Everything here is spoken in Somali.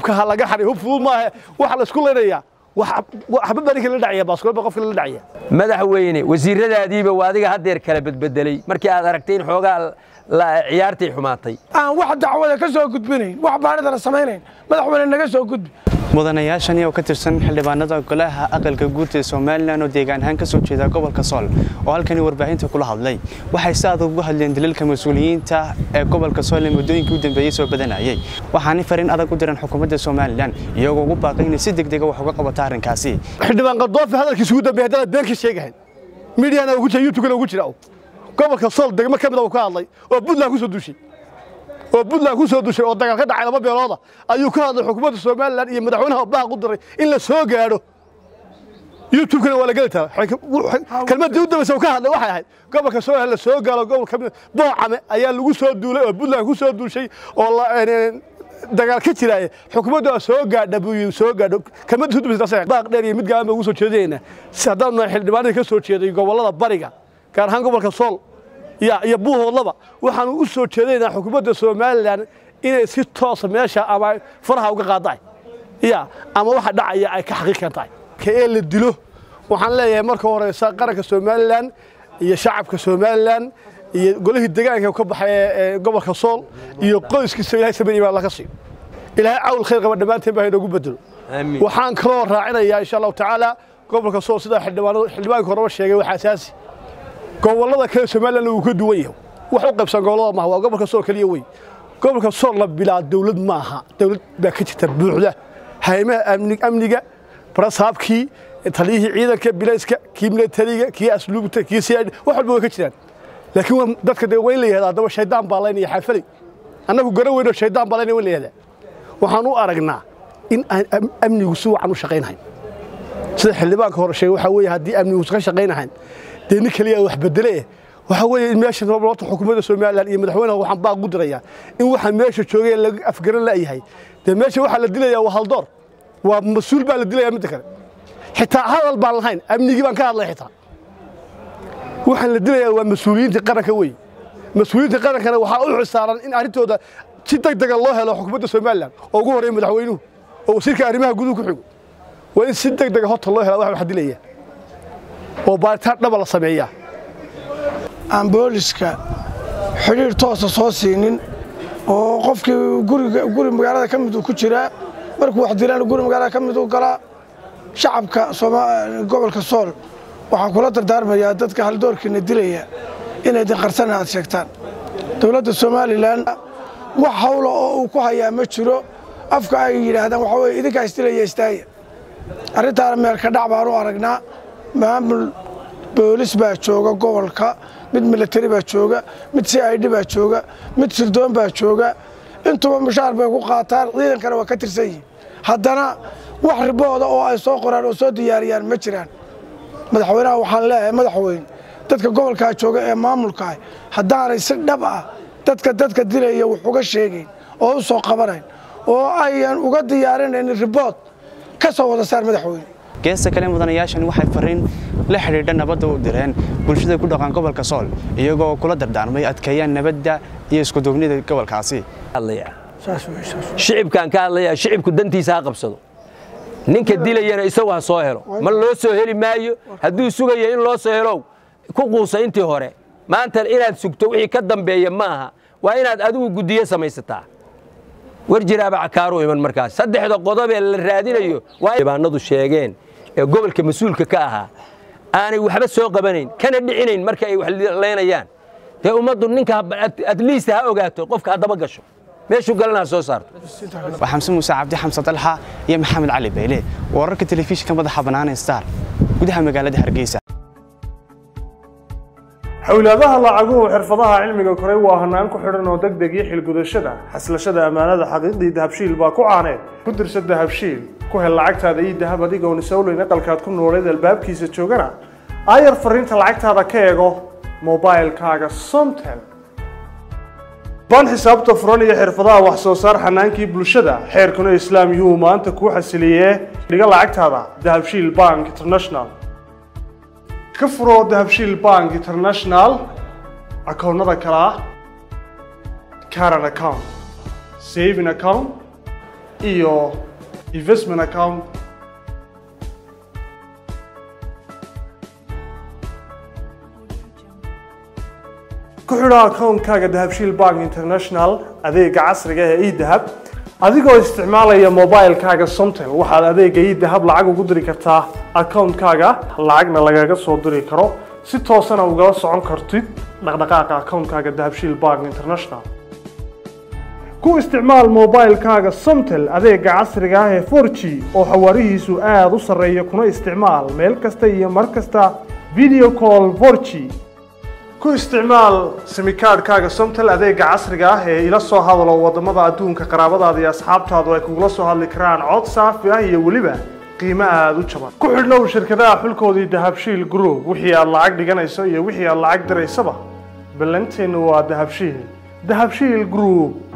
hubka ha laga xaray hub fudud maaha waxa la isku leynayaa waxba barinka la dhacaya baaskoolba qofka la dhacaya madaxweyne wasiiradaadiiba waa adiga haddeer kala bedbedelay markii aad aragtay in xoogaa ciyaartii xumaatay aan wax dacwada ka soo gudbinayn wax baanidana samaynayn madaxweyne naga soo gudbi mudanayaashani oo ka tirsan xildhibaanada golaha aqalka guud ee somalilan oo deegaan ahaan ka soo jeeda gobolka sool oo halkani warbaahinta kula hadlay waxay si adag uga hadleen daliilka mas-uuliyiinta ee gobolka sool ee muddooyinkii u dambeeyey soo badanayay waxaanay fariin adag u direen xukuumadda somalilan iyagoo ugu baaqay inay si degdega wax uga qabato arrinkaasi xildhibaan qadoofi hadalkiisa ugu dambeeyay haddana been ka sheegahayn midiana ugu jira youtube-kana ugu jira gobolka sool degmo ka mid a uu ka hadlay oo puntland ku soo duushay oo puntland ku soo dushay oo dagaal ka dhacay laba beelooda ayuu ka hadlay xukuumadda somalilan iyo madaxweynaha baaq u diray in la soo gaadho youtube-kana waa la geli taraa kelmaddii u dambaysa uu ka hadlay waxay ahayd gobolka sool la soo gaalo gobolka boocame ayaa lagu soo duulay oo puntland ku soo duushay oo dagaal ka jiraaye xukuumaddu waa soo gaadha buu soo gaadho kelmaddii u dambaysa baaq dheer iyo mid gaaban baan ugu soo jeedinaynaa si haddaan nahay xildhibaanadii ka soo jeeday gobollada bariga gaar ahaan gobolka sool iyo buuhoodlaba waxaanu u soo jeedaynaa xukuumadda somalilan inay si toosa meesha ama faraha uga qaadaan ya ama waxa dhacaya ay ka xaqiiqan tahay ka ee la dilo waxaan leeyahay marka horeysa qaranka somalilan iyo shacabka somalilan iyo golihii degaanka ka baxay ee gobolka sool iyo qoyskiisa ilahay samir imaan laga siiyo ilaahay cawl khayr qaba dhammaanteen baa inoogu bedelo waxaan kaloo raacinayaa insha allahu tacaala gobolka sool sidaa xildhibaanka horeba sheegay waa asaasi gobollada kale somalilan wuu ka duwan yahay wax u qaybsan gobollada maaha waa gobolka sool keliya wey gobolka sool la bilaa dawlad maaha dawlad baa ka jirta buuxda haymaha amniga barasaabkii taliyihii ciidanka bilayska kii militariga kii asluubta kii cid wax walba way ka jiraan laakiin dadka dee waa in la yihahda haddaba shaydaan baa laynaya xaafalay annagu gara weynoo shaydaan baa laynaya waa in la yihahdaa waxaan u aragnaa in aan amnigu si wacan u shaqaynahayn sida xildhibaanka hore sheegay waxaa weeye haddii amnigu ka shaqaynahayn dee nin kaliya wax bedele waxa weeye in meesha noolta xukuumadda somalilan iyo madaxweynaha waxaan baaq u dirayaa in waxa meesha joogay laga afgaran la'yahay dee meesha waxaa la dilayaa waa haldoor waa mas-uul baa la dilayaa midda kale xitaa hadal baan lahayn amnigii baan ka hadlay xitaa waxaan la dilayaa waa mas-uuliyiintii qaranka wey mas-uuliyiintii qarankana waxaa u xisaaran in arrintooda si deg dega loo helo xukuumadda somalilan oo ugu horreeya madaxweynuhu oo wasiirka arrimaha guduhu ku xigo waa in si deg dega horta loo hela wax wax dilaya oo baaritaan dhaba la sameeyaa aan booliska xidhiir toosa soo siinin oo qofkii guri magaalada ka mid uu ku jiraa markuu wax dilaan guri magaalada ka mid uu galaa shacabka gobolka sool waxaan kula dardaarmayaa dadka haldoorkiina dilaya inay dinqarsana aad sheegtaan dowladda somalilan wax hawla oo uu ku hayaa ma jiro afka ay yidhaahdaan waxaa weye idinkaa isdilaya istaaya arrintaana meelka dhac baan u aragnaa maamul boolis baa jooga gobolka mid militari baa jooga mid c i d baa jooga mid sirdoon baa jooga intuba mushaar bay ku qaataan ciidankana waa ka tirsan yihin haddana wax ribooda oo ay soo qoraan oo soo diyaariyaan ma jiraan madaxweynaha waxaan leeyahay madaxweyne dadka gobolkaa jooga ee maamulkaah haddaanay si dhab ah dadka dadka dilaya wax uga sheegayn oo u soo qabanayn oo ayan uga diyaarinayn ribood ka soo wada saar madaxweyne geesta kale mudanayaashan waxay fariin la xidhiidha nabadda u direen bulshada ku dhaqan gobolka sool iyagoo kula dardaarmay adkeeyaan nabadda iyo iskuduubnida gobolkaasi shicibkaan ka hadlayaa shicibku dantiisa ha qabsado ninka dilayana isagu ha soo helo ma loo soo heli maayo hadduu sugaya in loo soo helow ku quusa intii hore maanta inaad sugto wixii ka dambeeya maaha waa inaad adigu guddiyo samaysataa war jiraaba cakaaru iman markaas saddexda qodobee la raadinayo waa dhibaanadu sheegeen ee gobolka mas-uulka ka ahaa aanay waxba soo qabanayn kana dhicinayn marka ay wax leynayaan dee ummaddu ninka atliist ha ogaato qofka haddaba gasho meeshuu galana ha soo saarto waa xamse muuse cabdi xamse dalxa iyo maxamed cali beyle wararka telefishinka madaxa bannaan star gudaha magaalada hargeysa xowlaadaha lacaguhu xirfadaha cilmiga koray waa hanaan ku xidhan oo deg deg iyo xilgudashada xaslashada ammaanada xaqiiqdii dahabshiil baa ku caaneed ku dirsa dahabshiil ku hel lacagtaada iyo dahab adigoon isowleyn aqalkaad ku nooleed albaabkiisa joogana aayar fariinta lacagtaada ka eego mobailkaaga somtel baan xisaabta furan iyo xirfadaha wax soo saar xanaankii bulshada xeerkuna islaam yuhuu maanta kuu xasiliyee dhiga lacagtaada dahabshiil bank international ka furo dahabshiil bank international akoonnada kale ah caran account saving account iyo investment account ku xidho akoonkaaga dahabshiil bank international adeega casriga ee edahab adigoo isticmaalaya mobilekaaga somtel waxaad adeega edahab lacag ugu diri kartaa akoonkaaga lacagna lagaga soo diri karo si toosana ugala socon kartid dhaqdhaqaaqa akoonkaaga dahabshiil bank international ku isticmaal mobilekaaga somtel adeega casriga ah ee 4g oo xawaarihiisu aada u sarreeya kuna isticmaal meel kasta iyo mar kasta video call 4g ku isticmaal simikaadhkaaga somtel adeega casriga ah ee ila soo hadalo wadamada adduunka qaraabadaada iyo asxaabtaadu ay kugula soo hadli karaan cod saafi ah iyo weliba qiimo aada u jaban ku xidhnow shirkadaha xulkoodii dahabshiil group wixii aad lacag dhiganayso iyo wixii aad lacag diraysaba ballanteennu waa dahabshiil dahabshiil group